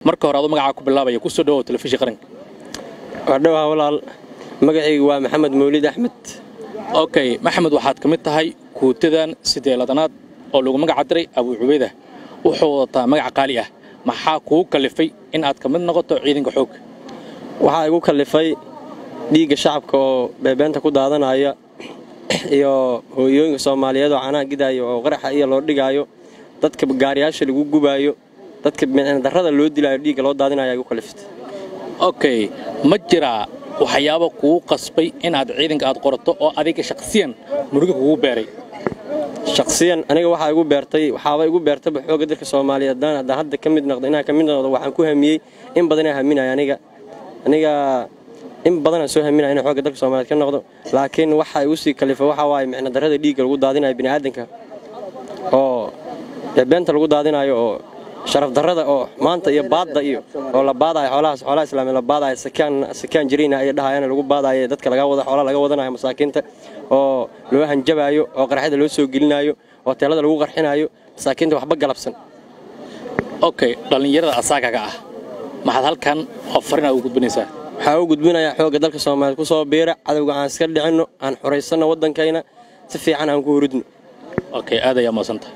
marka hore aduu magacaa ku bilaabaya ku soo dhawow telefishin qaranka waadhowaha walaal magacaygu waa maxamed mawlid axmed okay maxamed waxaad ka mid tahay kuutadan sideeladanaad oo lagu magaca diray abuu cubeyda wuxuu wadataa magac qaali ah maxaa kugu kalifay in aad ka mid noqoto ciidanka xoog waxaa igu kallifay dhiigga shacabka oo beebeenta ku daadanaya iyo hooyooyinka soomaaliyeed oo canaha gidaayo oo qaraxa iyo loo dhigaayo dadka gaariyaasha lagu gubaayo dadka darrada loo dilaayo dhiigga loo daadinaya igu kalliftay okay ma jiraa waxyaabo kugu qasbay inaad ciidanka aad qorato oo adiga shakhsiyan muruga kugu beeray shakhsiyan aniga waxaa igu beertay waxaaba igu beertayba xoogga dalka soomaaliyeed haddaan haddaan hadda ka mid noqdo inaan ka mid noqdo waxaan ku hamiyey in badanaa haminaya aniga aniga in badanaan soo haminaya inaan xoogga dalka soomaaliyeed ka noqdo laakiin waxa igu sii kalifa waxaa waaye micno darrada dhiigga lagu daadinayo bini'aadanka oo beenta lagu daadinayo oo sharaf darrada oo maanta iyo baadda iyo oo la baadayo xoolahaas xoolaha islaamiya la baadayo sakaan sakaan jirayna ay dhahayaan lagu baadayo dadka laga wada xoolaha laga wadanayo masaakiinta oo loo hanjabaayo oo qaraxyada loo soo gelinayo oo teelada lagu qarxinayo masaakiinta waxba galabsan okay dhallinyarada asaagaga ah maxaad halkan oo farina ugu gudbinaysaa waxaa u gudbinayaa xoogga dalka soomaaliyeed ku soo biira cadowga aan iska dhicinno aan xuraysanno waddankayna si fiican aan ku huridno okay aad ayaa maadsantahay